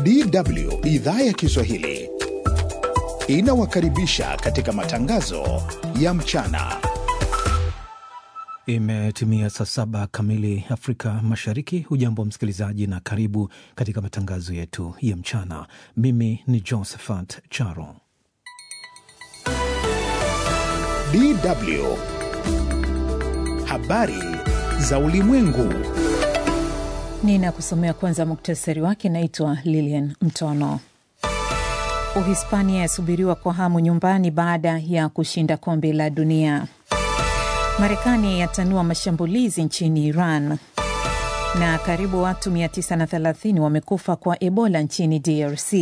DW idhaa ya Kiswahili inawakaribisha katika matangazo ya mchana. Imetimia saa saba kamili Afrika Mashariki. Hujambo msikilizaji, na karibu katika matangazo yetu ya mchana. Mimi ni Josephat Charo. DW habari za ulimwengu. Ninakusomea kwanza muktasari wake. Naitwa Lilian Mtono. Uhispania yasubiriwa kwa hamu nyumbani baada ya kushinda kombe la dunia. Marekani yatanua mashambulizi nchini Iran, na karibu watu 930 wamekufa kwa Ebola nchini DRC.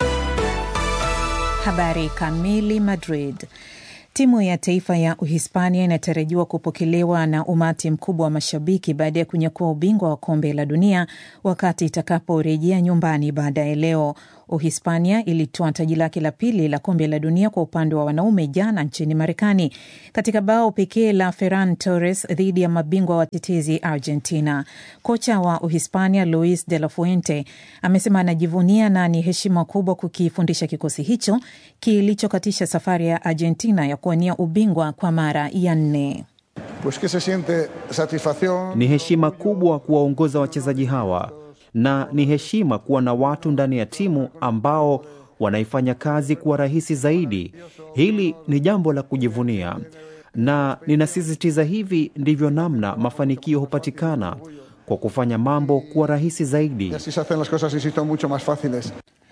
Habari kamili. Madrid. Timu ya taifa ya Uhispania inatarajiwa kupokelewa na umati mkubwa wa mashabiki baada ya kunyakua ubingwa wa kombe la dunia wakati itakaporejea nyumbani baadaye leo. Uhispania ilitoa taji lake la pili la kombe la dunia kwa upande wa wanaume jana nchini Marekani katika bao pekee la Ferran Torres dhidi ya mabingwa watetezi Argentina. Kocha wa Uhispania Luis de la Fuente amesema anajivunia na ni heshima kubwa kukifundisha kikosi hicho kilichokatisha safari ya Argentina ya kuwania ubingwa kwa mara ya nne. Pues que se siente satisfaccion. Ni heshima kubwa kuwaongoza wachezaji hawa na ni heshima kuwa na watu ndani ya timu ambao wanaifanya kazi kuwa rahisi zaidi. Hili ni jambo la kujivunia, na ninasisitiza, hivi ndivyo namna mafanikio hupatikana, kwa kufanya mambo kuwa rahisi zaidi. Y así se hacen las cosas, insisto, mucho más fáciles.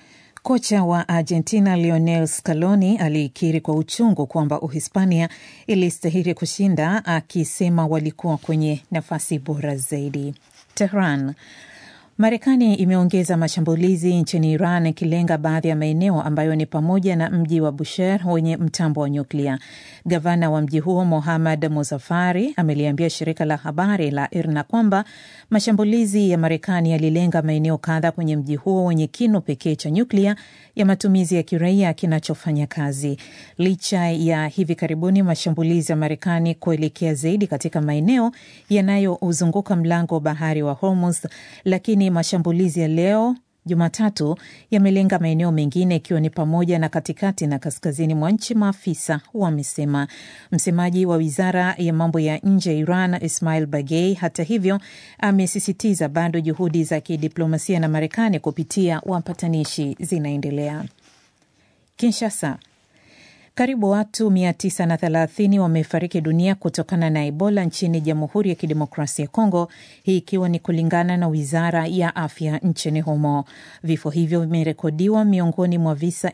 Kocha wa Argentina Lionel Scaloni alikiri kwa uchungu kwamba Uhispania ilistahili kushinda, akisema walikuwa kwenye nafasi bora zaidi. Tehran. Marekani imeongeza mashambulizi nchini Iran ikilenga baadhi ya maeneo ambayo ni pamoja na mji wa Bushehr wenye mtambo wa nyuklia. Gavana wa mji huo Mohammad Muzafari ameliambia shirika la habari la IRNA kwamba mashambulizi ya Marekani yalilenga maeneo kadha kwenye mji huo wenye kinu pekee cha nyuklia ya matumizi ya kiraia kinachofanya kazi. Licha ya hivi karibuni mashambulizi ya Marekani kuelekea zaidi katika maeneo yanayouzunguka mlango wa bahari wa Hormuz, lakini mashambulizi ya leo Jumatatu yamelenga maeneo mengine ikiwa ni pamoja na katikati na kaskazini mwa nchi, maafisa wamesema. Msemaji wa wizara ya mambo ya nje ya Iran Ismail Bagei, hata hivyo, amesisitiza bado juhudi za kidiplomasia na Marekani kupitia wapatanishi zinaendelea. Kinshasa. Karibu watu 930 wamefariki dunia kutokana na Ebola nchini Jamhuri ya Kidemokrasia ya Kongo, hii ikiwa ni kulingana na wizara ya afya nchini humo. Vifo hivyo vimerekodiwa miongoni mwa visa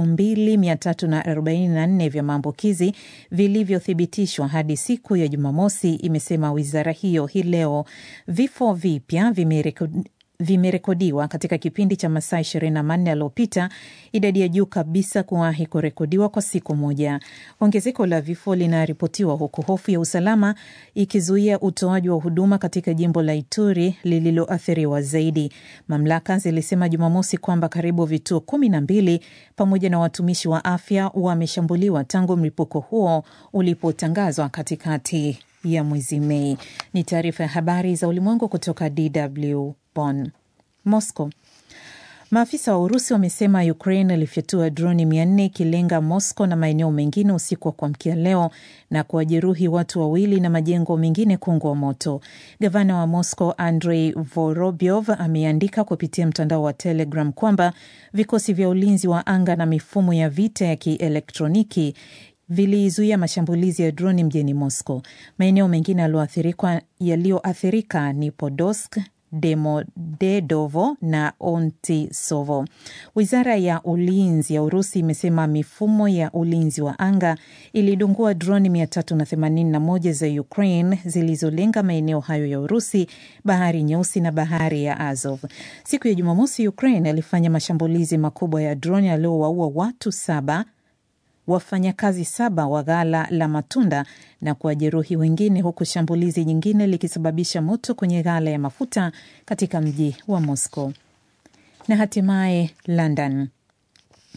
2344 vya maambukizi vilivyothibitishwa hadi siku ya Jumamosi, imesema wizara hiyo hii leo. Vifo vipya vimerekodi vimerekodiwa katika kipindi cha masaa 24 yaliyopita, idadi ya juu kabisa kuwahi kurekodiwa kwa siku moja. Ongezeko la vifo linaripotiwa huku hofu ya usalama ikizuia utoaji wa huduma katika jimbo la Ituri lililoathiriwa zaidi. Mamlaka zilisema Jumamosi kwamba karibu vituo kumi na mbili pamoja na watumishi wa afya wameshambuliwa tangu mlipuko huo ulipotangazwa katikati ya mwezi Mei. Ni taarifa ya habari za ulimwengu kutoka DW Bonn. Moscow. Maafisa wa Urusi wamesema Ukraine ilifyatua droni mia nne ikilenga Moscow na maeneo mengine usiku wa kuamkia leo na kuwajeruhi watu wawili na majengo mengine kuungua moto. Gavana wa Moscow Andrei Vorobyov ameandika kupitia mtandao wa Telegram kwamba vikosi vya ulinzi wa anga na mifumo ya vita ya kielektroniki vilizuia mashambulizi ya droni mjini Moscow. Maeneo mengine yaliyoathirika ni Podolsk, Demodedovo na Ontisovo. Wizara ya ulinzi ya Urusi imesema mifumo ya ulinzi wa anga ilidungua droni 381 za Ukraine zilizolenga maeneo hayo ya Urusi, bahari Nyeusi na bahari ya Azov. Siku ya Jumamosi, Ukraine alifanya mashambulizi makubwa ya droni yaliyowaua watu saba wafanyakazi saba wa ghala la matunda na kuwajeruhi wengine, huku shambulizi nyingine likisababisha moto kwenye ghala ya mafuta katika mji wa Moscow. Na hatimaye London.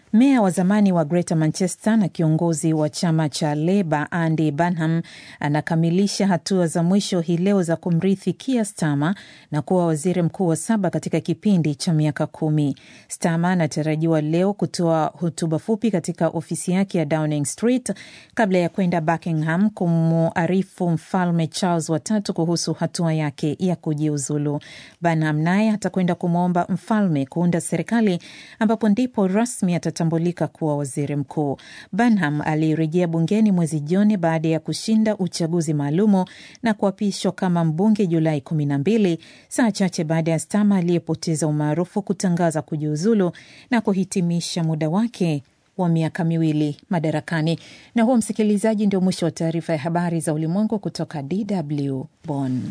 Meya wa zamani wa Greater Manchester na kiongozi wa chama cha Leba Andy Burnham anakamilisha hatua za mwisho hii leo za kumrithi Keir Starmer na kuwa waziri mkuu wa saba katika kipindi cha miaka kumi. Starmer anatarajiwa leo kutoa hotuba fupi katika ofisi yake ya Downing Street kabla ya kwenda Buckingham kumuarifu mfalme Charles watatu kuhusu hatua yake ya kujiuzulu. Burnham naye atakwenda kumwomba mfalme kuunda serikali ambapo ndipo rasmi atatambulika kuwa waziri mkuu. Burnham alirejea bungeni mwezi Juni baada ya kushinda uchaguzi maalumu na kuapishwa kama mbunge Julai kumi na mbili, saa chache baada ya Starmer aliyepoteza umaarufu kutangaza kujiuzulu na kuhitimisha muda wake wa miaka miwili madarakani. Na huo, msikilizaji, ndio mwisho wa taarifa ya habari za ulimwengu kutoka DW Bonn.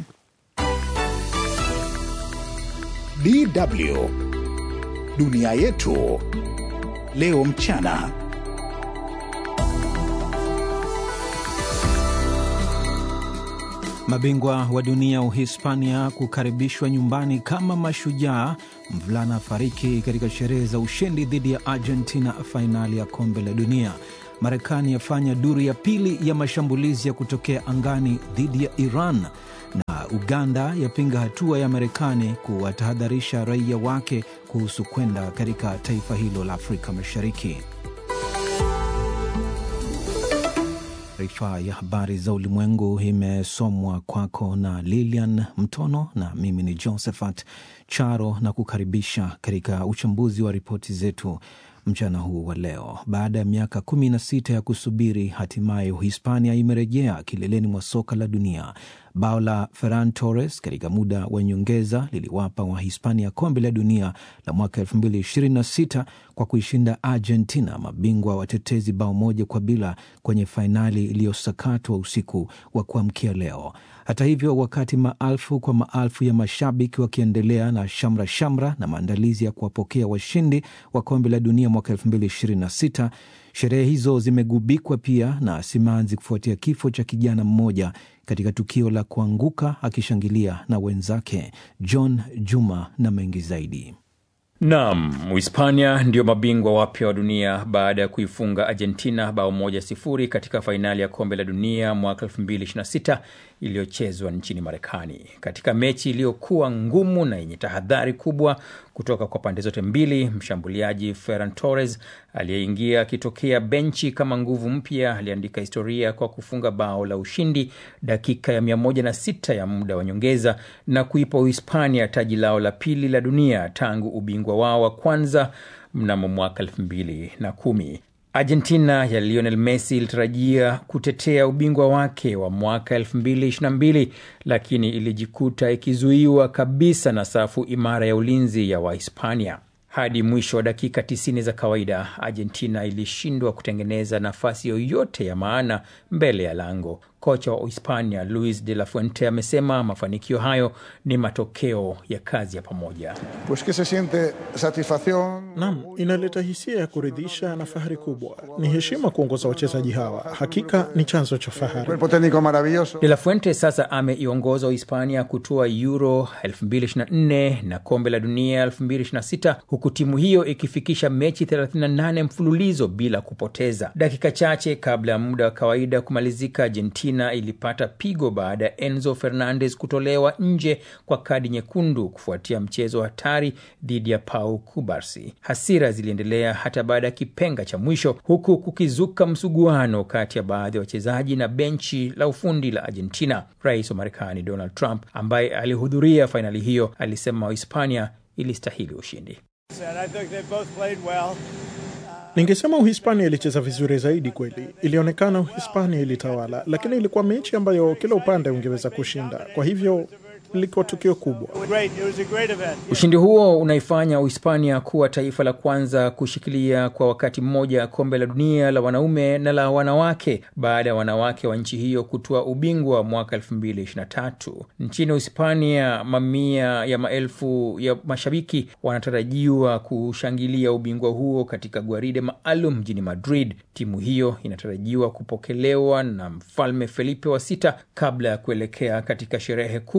DW dunia yetu leo mchana. Mabingwa wa dunia Uhispania kukaribishwa nyumbani kama mashujaa. Mvulana fariki katika sherehe za ushindi dhidi ya Argentina fainali ya kombe la dunia. Marekani yafanya duru ya pili ya mashambulizi ya kutokea angani dhidi ya Iran, na Uganda yapinga hatua ya Marekani kuwatahadharisha raia wake kuhusu kwenda katika taifa hilo la Afrika Mashariki. Taarifa ya habari za ulimwengu imesomwa kwako na Lilian Mtono na mimi ni Josephat Charo, na kukaribisha katika uchambuzi wa ripoti zetu mchana huu wa leo. Baada ya miaka kumi na sita ya kusubiri, hatimaye Uhispania imerejea kileleni mwa soka la dunia. Bao la Ferran Torres katika muda wa nyongeza liliwapa Wahispania kombe la dunia la mwaka 2026 kwa kuishinda Argentina, mabingwa watetezi, bao moja kwa bila kwenye fainali iliyosakatwa usiku wa kuamkia leo. Hata hivyo, wakati maelfu kwa maelfu ya mashabiki wakiendelea na shamra shamra na maandalizi ya kuwapokea washindi wa kombe la dunia mwaka 2026 sherehe hizo zimegubikwa pia na simanzi kufuatia kifo cha kijana mmoja katika tukio la kuanguka akishangilia na wenzake. John Juma na mengi zaidi. Naam, Uhispania ndio mabingwa wapya wa dunia baada ya kuifunga Argentina bao moja sifuri katika fainali ya kombe la dunia mwaka 2026 iliyochezwa nchini Marekani, katika mechi iliyokuwa ngumu na yenye tahadhari kubwa kutoka kwa pande zote mbili. Mshambuliaji Ferran Torres aliyeingia akitokea benchi kama nguvu mpya aliandika historia kwa kufunga bao la ushindi dakika ya 106 ya muda wa nyongeza na kuipa Uhispania taji lao la pili la dunia tangu ubingwa wao wa kwanza mnamo mwaka 2010. Argentina ya Lionel Messi ilitarajia kutetea ubingwa wake wa mwaka 2022 lakini ilijikuta ikizuiwa kabisa na safu imara ya ulinzi ya Wahispania. Hadi mwisho wa dakika 90 za kawaida, Argentina ilishindwa kutengeneza nafasi yoyote ya maana mbele ya lango. Kocha wa Hispania Luis de la Fuente amesema mafanikio hayo ni matokeo ya kazi ya pamoja. Pues que se siente satisfacción. Naam, inaleta hisia ya kuridhisha na fahari kubwa. Ni heshima kuongoza wachezaji hawa, hakika ni chanzo cha fahari. Cuerpo técnico maravilloso. De la Fuente sasa ameiongoza Uhispania kutoa Euro 2024 na kombe la dunia 2026 huku timu hiyo ikifikisha mechi 38 mfululizo bila kupoteza. Dakika chache kabla ya muda wa kawaida kumalizika, Argentina ilipata pigo baada ya Enzo Fernandez kutolewa nje kwa kadi nyekundu kufuatia mchezo hatari dhidi ya Pau Kubarsi. Hasira ziliendelea hata baada ya kipenga cha mwisho, huku kukizuka msuguano kati ya baadhi ya wachezaji na benchi la ufundi la Argentina. Rais wa Marekani Donald Trump ambaye alihudhuria fainali hiyo alisema Hispania ilistahili ushindi. Ningesema Uhispania ilicheza vizuri zaidi kweli. Ilionekana Uhispania ilitawala, lakini ilikuwa mechi ambayo kila upande ungeweza kushinda. Kwa hivyo lilikuwa tukio kubwa. Ushindi huo unaifanya Uhispania kuwa taifa la kwanza kushikilia kwa wakati mmoja kombe la dunia la wanaume na la wanawake baada ya wanawake wa nchi hiyo kutoa ubingwa mwaka 2023. Nchini Uhispania, mamia ya maelfu ya mashabiki wanatarajiwa kushangilia ubingwa huo katika gwaride maalum mjini Madrid. Timu hiyo inatarajiwa kupokelewa na Mfalme Felipe wa sita kabla ya kuelekea katika sherehe kubwa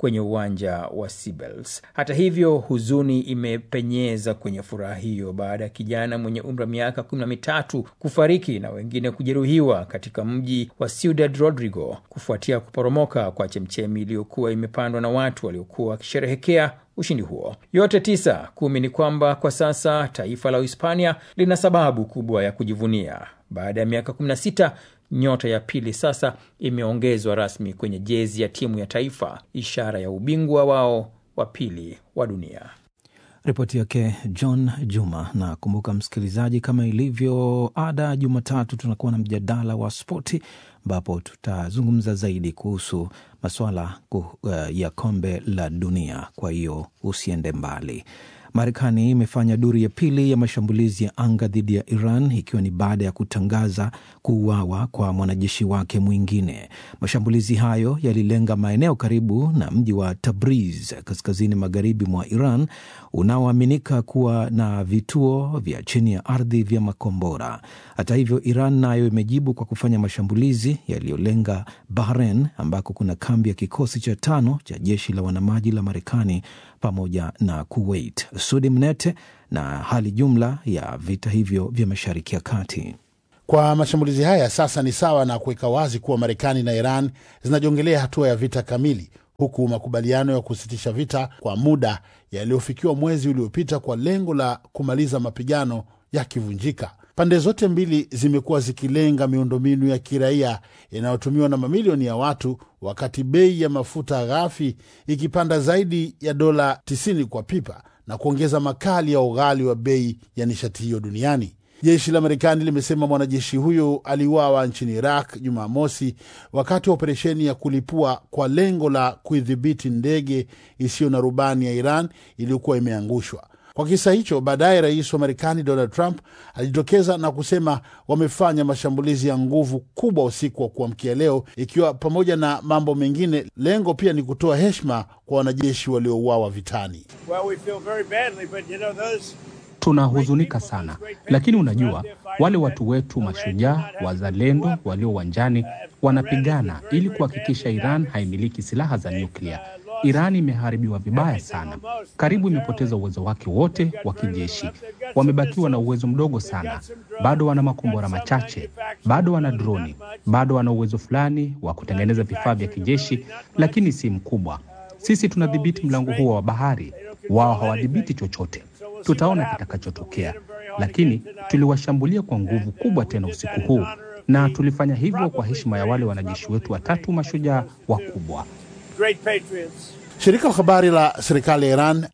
kwenye uwanja wa Sibels. Hata hivyo, huzuni imepenyeza kwenye furaha hiyo baada ya kijana mwenye umri wa miaka kumi na mitatu kufariki na wengine kujeruhiwa katika mji wa Ciudad Rodrigo kufuatia kuporomoka kwa chemchemi iliyokuwa imepandwa na watu waliokuwa wakisherehekea ushindi huo. Yote tisa kumi ni kwamba kwa sasa taifa la Uhispania lina sababu kubwa ya kujivunia. Baada ya miaka 16 nyota ya pili sasa imeongezwa rasmi kwenye jezi ya timu ya taifa, ishara ya ubingwa wao wa pili wa dunia. Ripoti yake John Juma. Na kumbuka msikilizaji, kama ilivyo ada, Jumatatu tunakuwa na mjadala wa spoti ambapo tutazungumza zaidi kuhusu masuala uh, ya kombe la dunia. Kwa hiyo usiende mbali. Marekani imefanya duru ya pili ya mashambulizi ya anga dhidi ya Iran ikiwa ni baada ya kutangaza kuuawa kwa mwanajeshi wake mwingine. Mashambulizi hayo yalilenga maeneo karibu na mji wa Tabriz kaskazini magharibi mwa Iran unaoaminika kuwa na vituo vya chini ya ardhi vya makombora. Hata hivyo, Iran nayo imejibu kwa kufanya mashambulizi yaliyolenga Bahrain ambako kuna kambi ya kikosi cha tano cha jeshi la wanamaji la Marekani pamoja na Kuwait. Sudi Mnete na hali jumla ya vita hivyo vya Mashariki ya Kati. Kwa mashambulizi haya sasa ni sawa na kuweka wazi kuwa Marekani na Iran zinajongelea hatua ya vita kamili, huku makubaliano ya kusitisha vita kwa muda yaliyofikiwa mwezi uliopita kwa lengo la kumaliza mapigano yakivunjika. Pande zote mbili zimekuwa zikilenga miundombinu ya kiraia inayotumiwa na mamilioni ya watu, wakati bei ya mafuta ghafi ikipanda zaidi ya dola 90 kwa pipa na kuongeza makali ya ughali wa bei ya nishati hiyo duniani. Jeshi la Marekani limesema mwanajeshi huyo aliuawa nchini Iraq Jumamosi wakati wa operesheni ya kulipua kwa lengo la kuidhibiti ndege isiyo na rubani ya Iran iliyokuwa imeangushwa. Kwa kisa hicho, baadaye rais wa Marekani Donald Trump alijitokeza na kusema wamefanya mashambulizi ya nguvu kubwa usiku wa kuamkia leo, ikiwa pamoja na mambo mengine. Lengo pia ni kutoa heshima kwa wanajeshi waliouawa vitani. Well, we feel very badly, but you know, those Tunahuzunika sana, lakini unajua, wale watu wetu mashujaa wazalendo walio uwanjani wanapigana ili kuhakikisha Iran haimiliki silaha za nyuklia. Iran imeharibiwa vibaya sana, karibu imepoteza uwezo wake wote wa kijeshi. Wamebakiwa na uwezo mdogo sana, bado wana makombora machache, bado wana droni, bado wana uwezo fulani wa kutengeneza vifaa vya kijeshi, lakini si mkubwa. Sisi tunadhibiti mlango huo wa bahari, wao hawadhibiti chochote. Tutaona kitakachotokea, lakini tuliwashambulia kwa nguvu kubwa tena usiku huu, na tulifanya hivyo kwa heshima ya wale wanajeshi wetu watatu mashujaa wakubwa. great patriots. Shirika la habari la serikali ya Iran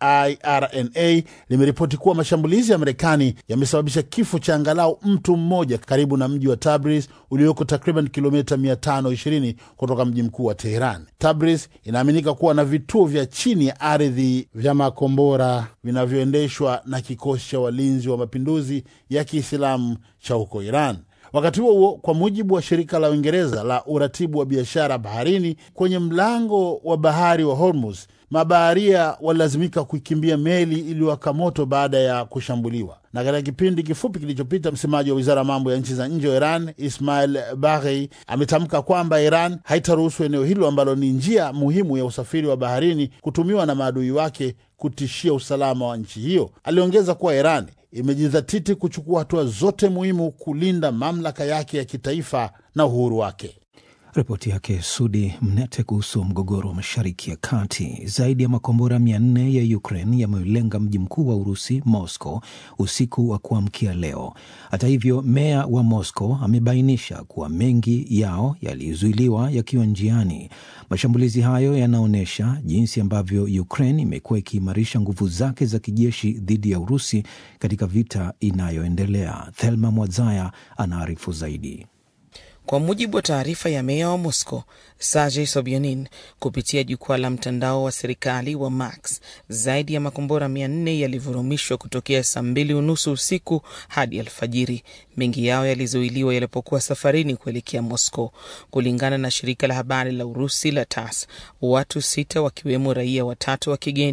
IRNA limeripoti kuwa mashambulizi ya Marekani yamesababisha kifo cha angalau mtu mmoja karibu na mji wa Tabriz ulioko takriban kilomita 520 kutoka mji mkuu wa Teheran. Tabriz inaaminika kuwa na vituo vya chini ya ardhi vya makombora vinavyoendeshwa na kikosi cha walinzi wa mapinduzi ya Kiislamu cha huko Iran. Wakati huo huo, kwa mujibu wa shirika la Uingereza la uratibu wa biashara baharini, kwenye mlango wa bahari wa Hormuz, mabaharia walilazimika kuikimbia meli iliyowaka moto baada ya kushambuliwa. Na katika kipindi kifupi kilichopita, msemaji wa wizara ya mambo ya nchi za nje wa Iran Ismail Baghei ametamka kwamba Iran haitaruhusu eneo hilo ambalo ni njia muhimu ya usafiri wa baharini kutumiwa na maadui wake kutishia usalama wa nchi hiyo. Aliongeza kuwa Iran imejidhatiti kuchukua hatua zote muhimu kulinda mamlaka yake ya kitaifa na uhuru wake. Ripoti yake Sudi Mnete kuhusu mgogoro wa mashariki ya kati. Zaidi ya makombora mia nne ya Ukraine yameulenga mji mkuu wa Urusi, Moscow, usiku wa kuamkia leo. Hata hivyo, meya wa Moscow amebainisha kuwa mengi yao yalizuiliwa yakiwa njiani. Mashambulizi hayo yanaonyesha jinsi ambavyo Ukraine imekuwa ikiimarisha nguvu zake za kijeshi dhidi ya Urusi katika vita inayoendelea. Thelma Mwazaya anaarifu zaidi. Kwa mujibu wa taarifa ya meya wa Moscow Sergei Sobyanin kupitia jukwaa la mtandao wa serikali wa Max, zaidi ya makombora mia nne yalivurumishwa kutokea saa mbili unusu usiku hadi alfajiri. Mengi yao yalizuiliwa yalipokuwa safarini kuelekea Moscow. Kulingana na shirika la habari la Urusi la TASS, watu sita wakiwemo raia watatu wa kigeni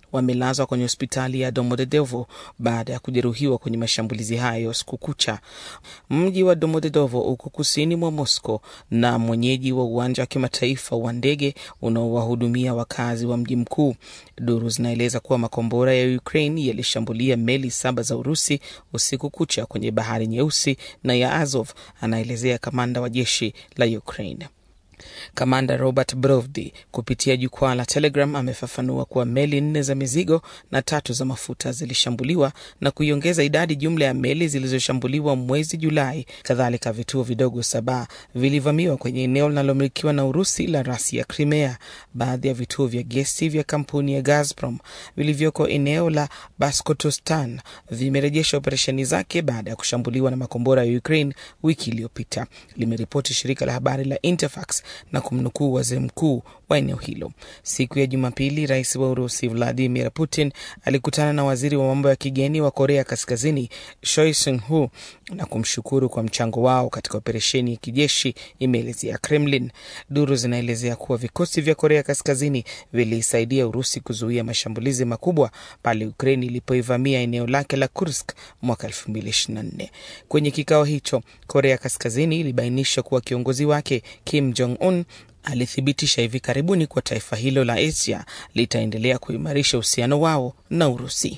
wamelazwa kwenye hospitali ya Domodedovo baada ya kujeruhiwa kwenye mashambulizi hayo siku kucha. Mji wa Domodedovo uko kusini mwa Moscow na mwenyeji wa uwanja wa kimataifa wa ndege unaowahudumia wakazi wa mji mkuu. Duru zinaeleza kuwa makombora ya Ukraine yalishambulia meli saba za Urusi usiku kucha kwenye bahari Nyeusi na ya Azov, anaelezea kamanda wa jeshi la Ukraine. Kamanda Robert Brovdi kupitia jukwaa la Telegram amefafanua kuwa meli nne za mizigo na tatu za mafuta zilishambuliwa na kuiongeza idadi jumla ya meli zilizoshambuliwa mwezi Julai. Kadhalika, vituo vidogo saba vilivamiwa kwenye eneo linalomilikiwa na Urusi la rasi ya Crimea. Baadhi ya vituo vya gesi vya kampuni ya Gazprom vilivyoko eneo la Baskotostan vimerejesha operesheni zake baada ya kushambuliwa na makombora ya Ukraine wiki iliyopita, limeripoti shirika la habari la Interfax na kumnukuu waziri mkuu wa eneo hilo. Siku ya Jumapili, rais wa Urusi Vladimir Putin alikutana na waziri wa mambo ya kigeni wa Korea Kaskazini Choi Soon-hu na kumshukuru kwa mchango wao katika operesheni ya kijeshi, imeelezea Kremlin. Duru zinaelezea kuwa vikosi vya Korea Kaskazini vilisaidia Urusi kuzuia mashambulizi makubwa pale Ukraini ilipoivamia eneo lake la Kursk mwaka 2024. Kwenye kikao hicho, Korea Kaskazini ilibainisha kuwa kiongozi wake Kim Jong Un alithibitisha hivi karibuni kuwa taifa hilo la Asia litaendelea kuimarisha uhusiano wao na Urusi.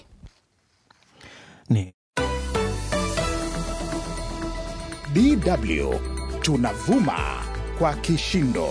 Ni DW tunavuma kwa kishindo.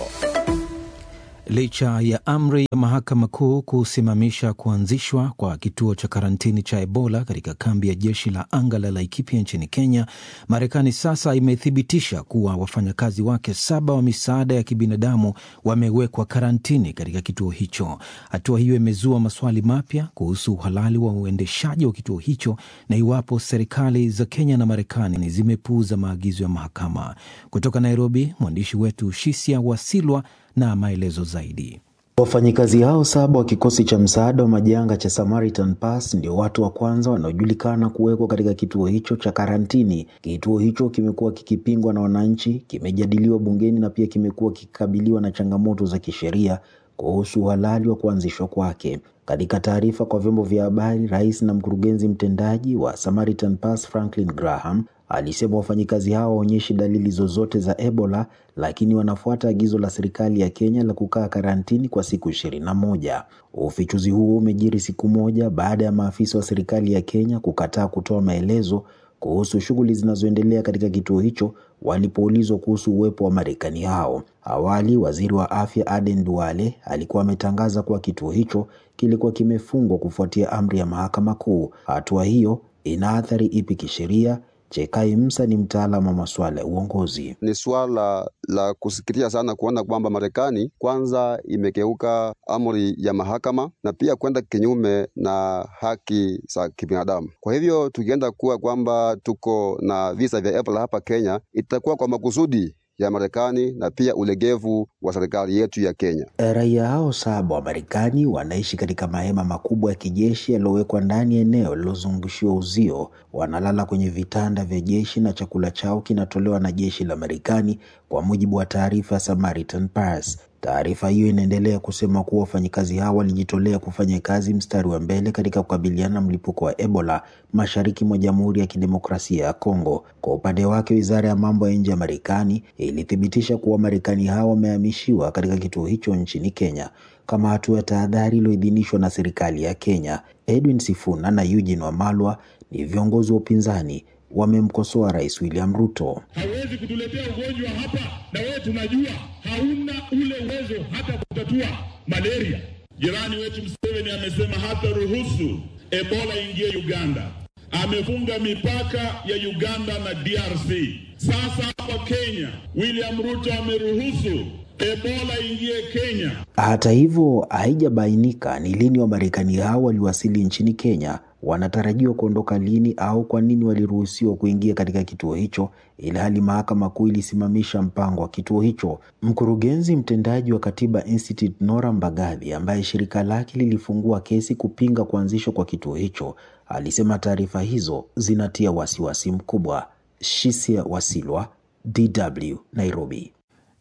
Licha ya amri ya mahakama kuu kusimamisha kuanzishwa kwa kituo cha karantini cha Ebola katika kambi ya jeshi la anga la Laikipia nchini Kenya, Marekani sasa imethibitisha kuwa wafanyakazi wake saba wa misaada ya kibinadamu wamewekwa karantini katika kituo hicho. Hatua hiyo imezua maswali mapya kuhusu uhalali wa uendeshaji wa kituo hicho na iwapo serikali za Kenya na Marekani zimepuuza maagizo ya mahakama. Kutoka Nairobi, mwandishi wetu Shisia Wasilwa na maelezo zaidi. Wafanyikazi hao saba wa kikosi cha msaada wa majanga cha Samaritan Pass ndio watu wa kwanza wanaojulikana kuwekwa katika kituo hicho cha karantini. Kituo hicho kimekuwa kikipingwa na wananchi, kimejadiliwa bungeni na pia kimekuwa kikikabiliwa na changamoto za kisheria kuhusu uhalali wa kuanzishwa kwake. Katika taarifa kwa vyombo vya habari, rais na mkurugenzi mtendaji wa Samaritan Pass Franklin Graham alisema wafanyikazi hao waonyeshi dalili zozote za Ebola, lakini wanafuata agizo la serikali ya Kenya la kukaa karantini kwa siku ishirini na moja. Ufichuzi huo umejiri siku moja baada ya maafisa wa serikali ya Kenya kukataa kutoa maelezo kuhusu shughuli zinazoendelea katika kituo hicho walipoulizwa kuhusu uwepo wa Marekani hao. Awali, waziri wa afya Aden Duale alikuwa ametangaza kuwa kituo hicho kilikuwa kimefungwa kufuatia amri ya mahakama kuu. Hatua hiyo ina athari ipi kisheria? Chekai Msa ni mtaalamu wa masuala ya uongozi. Ni swala la kusikitisha sana kuona kwamba Marekani kwanza imekeuka amri ya mahakama na pia kwenda kinyume na haki za kibinadamu. Kwa hivyo tukienda kuwa kwamba tuko na visa vya Ebola hapa Kenya, itakuwa kwa makusudi ya Marekani na pia ulegevu wa serikali yetu ya Kenya. Raia hao saba wa Marekani wanaishi katika mahema makubwa ya kijeshi yaliyowekwa ndani ya eneo lililozungushiwa uzio. Wanalala kwenye vitanda vya jeshi na chakula chao kinatolewa na jeshi la Marekani, kwa mujibu wa taarifa ya Samaritan Pass. Taarifa hiyo inaendelea kusema kuwa wafanyikazi hao walijitolea kufanya kazi mstari wa mbele katika kukabiliana na mlipuko wa Ebola mashariki mwa Jamhuri ya Kidemokrasia ya Kongo. Kwa upande wake, wizara ya mambo ya nje ya Marekani ilithibitisha kuwa Marekani hao wamehamishiwa katika kituo hicho nchini Kenya kama hatua ya tahadhari iliyoidhinishwa na serikali ya Kenya. Edwin Sifuna na Eugene Wamalwa ni viongozi wa upinzani wamemkosoa Rais William Ruto. Hauwezi kutuletea ugonjwa hapa na wewe tunajua hauna ule uwezo hata kutatua malaria. Jirani wetu Museveni amesema hata ruhusu Ebola ingie Uganda, amefunga mipaka ya Uganda na DRC. Sasa hapa Kenya William Ruto ameruhusu Ebola ingie Kenya. Hata hivyo, haijabainika ni lini Wamarekani hao waliwasili nchini Kenya, wanatarajiwa kuondoka lini au kwa nini waliruhusiwa kuingia katika kituo hicho, ilhali mahakama kuu ilisimamisha mpango wa kituo hicho. Mkurugenzi mtendaji wa Katiba Institute Nora Mbagathi, ambaye shirika lake lilifungua kesi kupinga kuanzishwa kwa kituo hicho, alisema taarifa hizo zinatia wasiwasi mkubwa. Shisia Wasilwa, DW, Nairobi.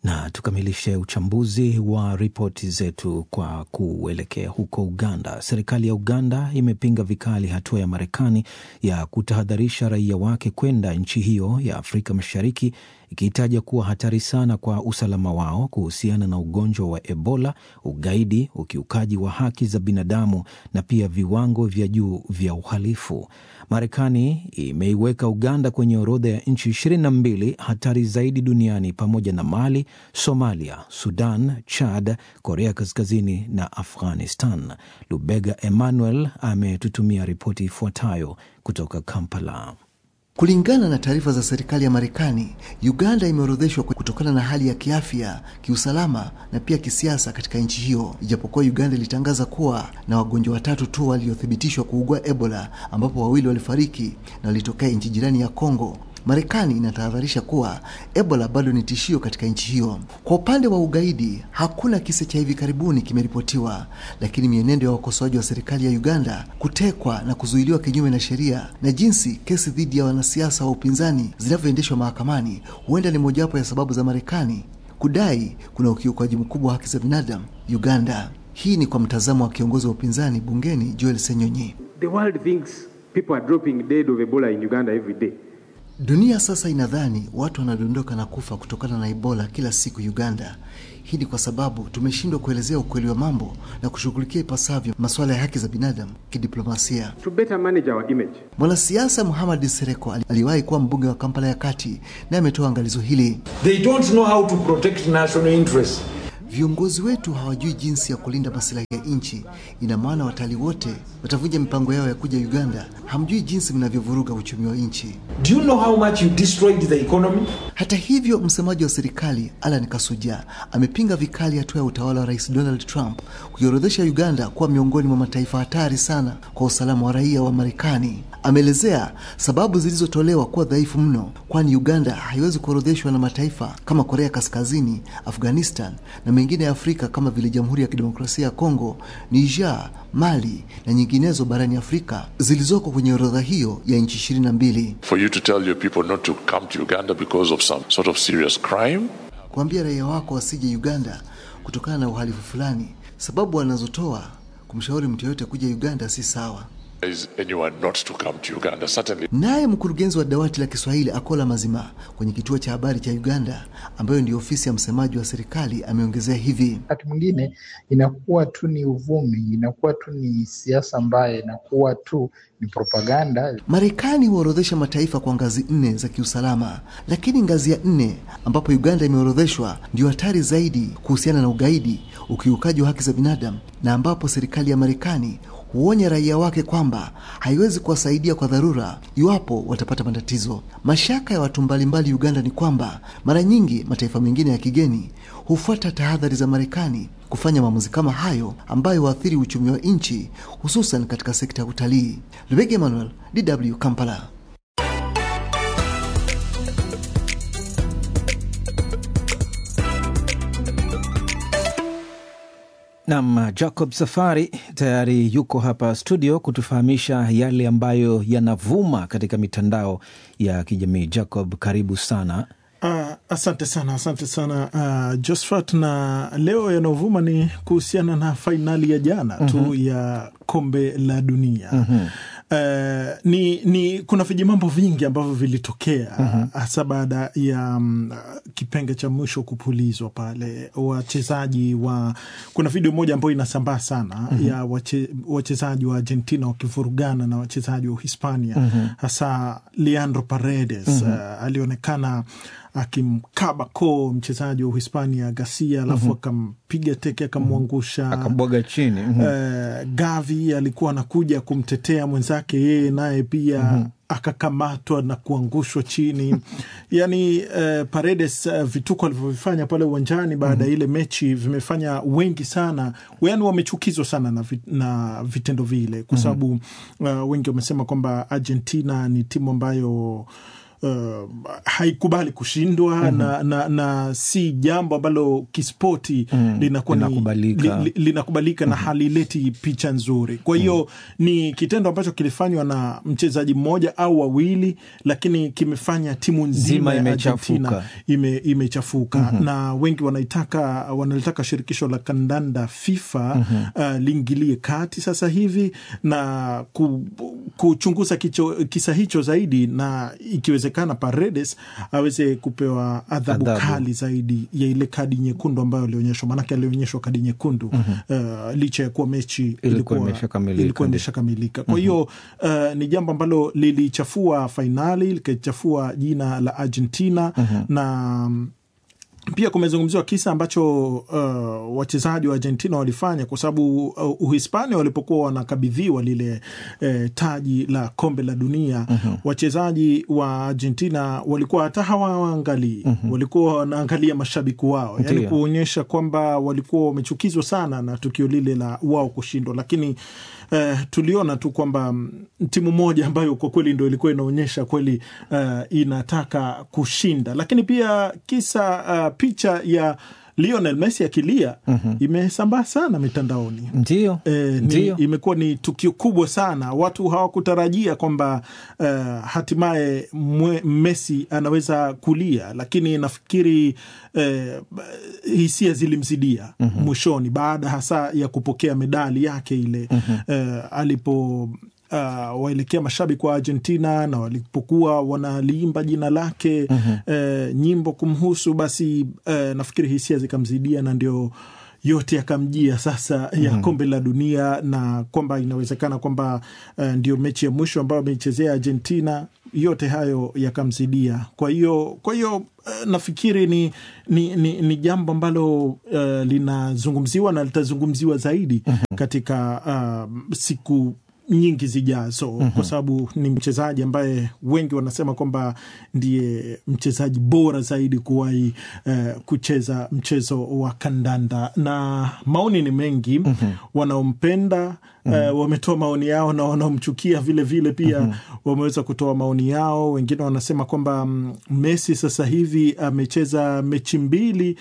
Na tukamilishe uchambuzi wa ripoti zetu kwa kuelekea huko Uganda. Serikali ya Uganda imepinga vikali hatua ya Marekani ya kutahadharisha raia wake kwenda nchi hiyo ya Afrika Mashariki, ikiitaja kuwa hatari sana kwa usalama wao kuhusiana na ugonjwa wa Ebola, ugaidi, ukiukaji wa haki za binadamu na pia viwango vya juu vya uhalifu. Marekani imeiweka Uganda kwenye orodha ya nchi ishirini na mbili hatari zaidi duniani pamoja na Mali, Somalia, Sudan, Chad, Korea Kaskazini na Afghanistan. Lubega Emmanuel ametutumia ripoti ifuatayo kutoka Kampala. Kulingana na taarifa za serikali ya Marekani, Uganda imeorodheshwa kutokana na hali ya kiafya, kiusalama na pia kisiasa katika nchi hiyo, ijapokuwa Uganda ilitangaza kuwa na wagonjwa watatu tu waliothibitishwa kuugua Ebola, ambapo wawili walifariki na walitokea nchi jirani ya Kongo. Marekani inatahadharisha kuwa Ebola bado ni tishio katika nchi hiyo. Kwa upande wa ugaidi, hakuna kisa cha hivi karibuni kimeripotiwa, lakini mienendo ya wakosoaji wa serikali ya Uganda kutekwa na kuzuiliwa kinyume na sheria na jinsi kesi dhidi ya wanasiasa wa upinzani zinavyoendeshwa mahakamani huenda ni mojawapo ya sababu za Marekani kudai kuna ukiukaji mkubwa wa haki za binadamu Uganda. Hii ni kwa mtazamo wa kiongozi wa upinzani bungeni Joel Senyonyi. The world thinks people are dropping dead of Ebola in Uganda every day. Dunia sasa inadhani watu wanadondoka na kufa kutokana na Ebola kila siku Uganda. Hii ni kwa sababu tumeshindwa kuelezea ukweli wa mambo na kushughulikia ipasavyo masuala ya haki za binadamu kidiplomasia. To better manage our image. Mwanasiasa Muhammad Sereko aliwahi kuwa mbunge wa Kampala ya Kati na ametoa angalizo hili. They don't know how to protect national interests. Viongozi wetu hawajui jinsi ya kulinda masilahi ya nchi. Ina maana watalii wote watavunja mipango yao ya kuja Uganda. Hamjui jinsi mnavyovuruga uchumi wa nchi. Do you know how much you destroyed the economy? Hata hivyo, msemaji wa serikali Alan Kasuja amepinga vikali hatua ya utawala wa Rais Donald Trump kuiorodhesha Uganda kuwa miongoni mwa mataifa hatari sana kwa usalama wa raia wa Marekani. Ameelezea sababu zilizotolewa kuwa dhaifu mno, kwani Uganda haiwezi kuorodheshwa na mataifa kama Korea Kaskazini, Afghanistan na mengine ya Afrika kama vile Jamhuri ya Kidemokrasia ya Kongo, Niger, Mali na nyinginezo barani Afrika zilizoko kwenye orodha hiyo ya nchi ishirini na mbili. For you to tell your people not to come to Uganda because of some sort of serious crime. Kuambia raia wako wasije Uganda kutokana na uhalifu fulani, sababu wanazotoa kumshauri mtu yoyote kuja Uganda si sawa. Is anyone not to come to Uganda? Certainly. Naye mkurugenzi wa dawati la Kiswahili Akola Mazima kwenye kituo cha habari cha Uganda, ambayo ndio ofisi ya msemaji wa serikali, ameongezea hivi: wakati mwingine inakuwa tu ni uvumi, inakuwa tu ni siasa ambaye inakuwa tu ni propaganda. Marekani huorodhesha mataifa kwa ngazi nne za kiusalama, lakini ngazi ya nne ambapo Uganda imeorodheshwa ndio hatari zaidi kuhusiana na ugaidi, ukiukaji wa haki za binadamu, na ambapo serikali ya Marekani huonya raia wake kwamba haiwezi kuwasaidia kwa dharura iwapo watapata matatizo. Mashaka ya watu mbalimbali Uganda ni kwamba mara nyingi mataifa mengine ya kigeni hufuata tahadhari za Marekani kufanya maamuzi kama hayo ambayo huathiri uchumi wa nchi hususan katika sekta ya utalii. Lubege Emmanuel, DW Kampala. Nam Jacob Safari tayari yuko hapa studio kutufahamisha yale ambayo yanavuma katika mitandao ya kijamii. Jacob, karibu sana. Uh, asante sana, asante sana uh, Josphat, na leo yanayovuma ni kuhusiana na fainali ya jana mm -hmm. tu ya kombe la dunia mm -hmm. Uh, ni, ni kuna vijimambo vingi ambavyo vilitokea hasa mm -hmm. baada ya um, kipenge cha mwisho kupulizwa pale, wachezaji wa kuna video moja ambayo inasambaa sana mm -hmm. ya wache, wachezaji wa Argentina wakivurugana na wachezaji wa Hispania mm -hmm. hasa Leandro Paredes mm -hmm. uh, alionekana akimkaba koo mchezaji wa Uhispania Garcia, alafu mm -hmm. akampiga teke akamwangusha, akabwaga chini mm -hmm. uh, Gavi alikuwa anakuja kumtetea mwenzake, yeye naye pia mm -hmm. akakamatwa na kuangushwa chini yani uh, Paredes uh, vituko alivyovifanya pale uwanjani baada ya mm -hmm. ile mechi vimefanya wengi sana, yani wamechukizwa sana na, vit, na vitendo vile kwa sababu mm -hmm. uh, wengi wamesema kwamba Argentina ni timu ambayo uh, haikubali kushindwa Mhm. na, na, na si jambo ambalo kispoti Mm, linakuwa ni- linakubalika. li, li, linakubalika na halileti picha nzuri. Kwa hiyo ni kitendo ambacho kilifanywa na mchezaji mmoja au wawili, lakini kimefanya timu nzima Nzima ya imechafuka. Argentina ime, imechafuka Mhm. na wengi wanaitaka wanalitaka shirikisho la kandanda FIFA Mhm. uh, liingilie kati sasa hivi na ku, kuchunguza kicho, kisa hicho zaidi na ikiwezekana Paredes aweze kupewa adhabu Adhabu. kali zaidi ya ile kadi nyekundu ambayo alionyeshwa, maanake alionyeshwa kadi nyekundu uh, licha ya kuwa mechi ilikuwa imeshakamilika, ilikuwa ndio. imeshakamilika. Kwa hiyo uh, ni jambo ambalo lilichafua fainali likachafua jina la Argentina Mhm. na pia kumezungumziwa kisa ambacho uh, wachezaji wa Argentina walifanya kwa sababu uh, Uhispania walipokuwa wanakabidhiwa lile eh, taji la kombe la dunia Mhm. wachezaji wa Argentina walikuwa hata hawaangalii walikuwa wanaangalia mashabiki wao, yani Ndiyo. kuonyesha kwamba walikuwa wamechukizwa sana na tukio lile la wao kushindwa, lakini eh, tuliona tu kwamba mm, timu moja ambayo kwa kweli ndo ilikuwa inaonyesha kweli eh, inataka kushinda, lakini pia kisa uh, picha ya Lionel Messi akilia Mhm. imesambaa sana mitandaoni. Ndio, E, ni, Ndio. imekuwa ni tukio kubwa sana. Watu hawakutarajia kwamba uh, hatimaye mwe- Messi anaweza kulia, lakini nafikiri eh, hisia zilimzidia Mhm. mwishoni baada hasa ya kupokea medali yake ile Mhm. eh, alipo Uh, waelekea mashabiki wa Argentina na walipokuwa wanaliimba jina lake Mhm. eh, nyimbo kumhusu, basi eh, nafikiri hisia zikamzidia na ndio yote yakamjia sasa ya Mhm. kombe la dunia na kwamba inawezekana kwamba eh, ndio mechi ya mwisho ambayo ameichezea Argentina. Yote hayo yakamzidia. Kwa hiyo kwa hiyo eh, nafikiri ni, ni, ni, ni jambo ambalo eh, linazungumziwa na litazungumziwa zaidi katika uh, siku nyingi zijazo Mhm. kwa sababu ni mchezaji ambaye wengi wanasema kwamba ndiye mchezaji bora zaidi kuwahi eh, kucheza mchezo wa kandanda, na maoni ni mengi wanaompenda eh, wametoa maoni yao na wanaomchukia vile vile pia Mhm. wameweza kutoa maoni yao. Wengine wanasema kwamba mm, Messi sasa hivi amecheza mechi mbili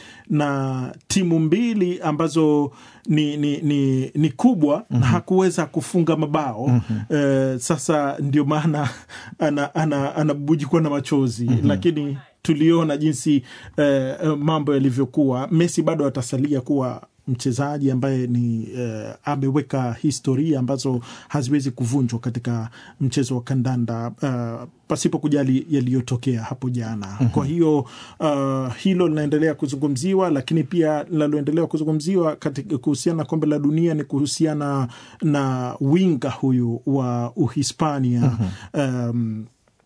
na timu mbili ambazo ni, ni, ni, ni kubwa na hakuweza kufunga mabao eh, sasa ndio maana ana, ana, anabujikwa na machozi lakini tuliona jinsi eh, eh, mambo yalivyokuwa. Messi bado atasalia kuwa mchezaji ambaye ni eh, ameweka historia ambazo haziwezi kuvunjwa katika mchezo wa kandanda uh, pasipo kujali yaliyotokea hapo jana. Kwa hiyo uh, hilo linaendelea kuzungumziwa, lakini pia linaloendelea kuzungumziwa katika kuhusiana na kombe la dunia ni kuhusiana na winga huyu wa Uhispania um,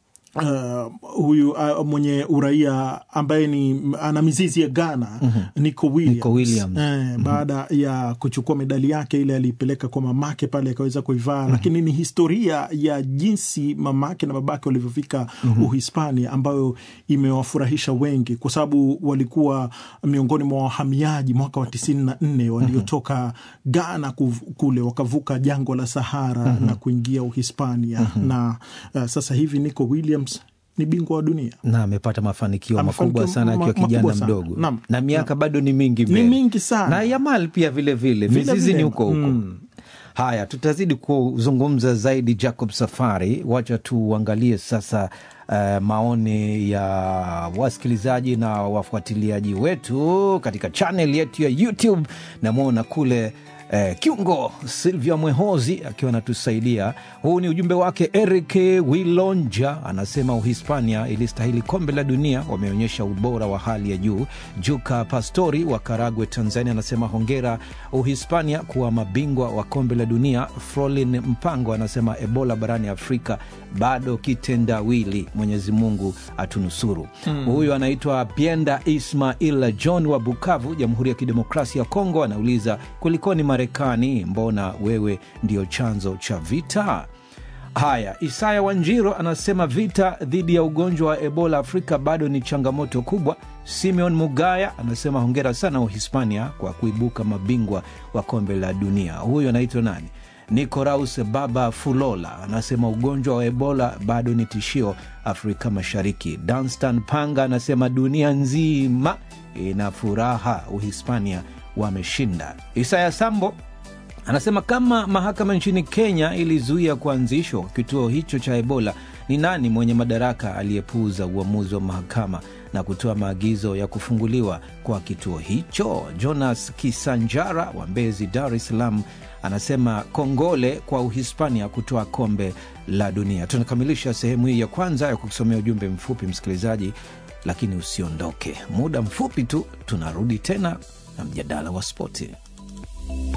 Uh, huyu uh, mwenye uraia ambaye ni ana mizizi ya Ghana Nico Williams, Nico Williams. Eh, baada ya kuchukua medali yake ile aliipeleka kwa mamake pale akaweza kuivaa, lakini ni historia ya jinsi mamake na babake walivyofika Uhispania ambayo imewafurahisha wengi, kwa sababu walikuwa miongoni mwa wahamiaji mwaka wa tisini na nne waliotoka Ghana kuv- kule wakavuka jangwa la Sahara na kuingia Uhispania na uh, sasa hivi Nico Williams ni bingwa wa dunia. na amepata mafanikio Mafanikio makubwa sana akiwa ma- kijana makubwa sana. mdogo Naam. na miaka bado ni mingi Ni mbele. mingi sana. na Yamal pia vile vile Vile mizizi vile. ni huko huko Mm. haya tutazidi kuzungumza zaidi Jacob Safari wacha tuangalie sasa uh, maoni ya wasikilizaji na wafuatiliaji wetu katika channel yetu ya YouTube namwona kule Eh, kiungo Silvia Mwehozi akiwa anatusaidia. Huu ni ujumbe wake. Eric Wilonja anasema Uhispania ilistahili kombe la dunia, wameonyesha ubora wa hali ya juu. Juka Pastori wa Karagwe, Tanzania anasema hongera Uhispania kuwa mabingwa wa kombe la dunia. Frolin Mpango anasema Ebola barani Afrika bado kitendawili, Mwenyezi Mungu atunusuru. Hmm. Huyu anaitwa Pienda Ismail John wa Bukavu, Jamhuri ya Kidemokrasia ya Kongo, anauliza kulikoni Marekani, mbona wewe ndio chanzo cha vita? Haya, Isaya Wanjiro anasema vita dhidi ya ugonjwa wa Ebola Afrika bado ni changamoto kubwa. Simeon Mugaya anasema hongera sana Uhispania kwa kuibuka mabingwa wa kombe la dunia. Huyu anaitwa nani? Nicoraus Baba Fulola anasema ugonjwa wa Ebola bado ni tishio Afrika Mashariki. Danstan Panga anasema dunia nzima ina furaha, Uhispania wameshinda. Isaya Sambo anasema kama mahakama nchini Kenya ilizuia kuanzishwa kwa kituo hicho cha Ebola, ni nani mwenye madaraka aliyepuuza uamuzi wa mahakama na kutoa maagizo ya kufunguliwa kwa kituo hicho? Jonas Kisanjara wa Mbezi, Dar es Salaam anasema kongole kwa Uhispania kutoa kombe la dunia. Tunakamilisha sehemu hii ya kwanza ya kukusomea ujumbe mfupi, msikilizaji, lakini usiondoke. Muda mfupi tu tunarudi tena na mjadala wa spoti.